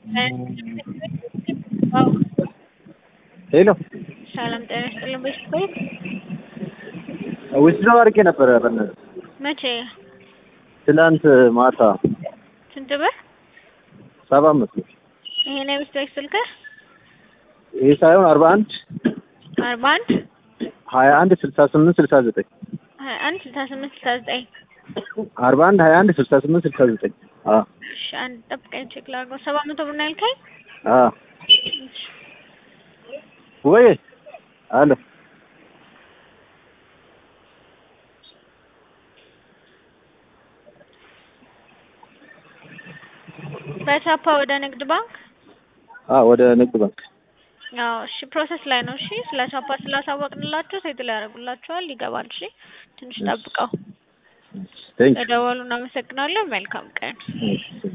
ሄሎ ሰላም ጤና ይስጥልን። ቤት ዊዝድሮው አድርጌ ነበረ በእናትህ መቼ? ትላንት ማታ ስንት ብር? ሰባ አምስት ብር ይሄ ነው የቤት ስልክህ? ይህ ሳይሆን አርባ አንድ አርባ አንድ ሀያ አንድ ስልሳ ስምንት ስልሳ ዘጠኝ ሀያ አንድ ስልሳ ስምንት ስልሳ ዘጠኝ አርባ አንድ ሀያ አንድ ስልሳ ስምንት ስልሳ ዘጠኝ አዎ እሺ አንድ ጠብቀኝ ቼክ ላድርገው። ሰባት መቶ ብር ነው ያልከኝ? አዎ ወይ አሎ በቻፓ ወደ ንግድ ባንክ አዎ ወደ ንግድ ባንክ አዎ እሺ ፕሮሰስ ላይ ነው። እሺ ስለ ቻፓ ስላሳወቅንላችሁ ሴትል ያደርጉላችኋል። ይገባል። እሺ ትንሽ ጠብቀው። ቴንክ ለደወሉ እናመሰግናለን። መልካም ቀን። ዩ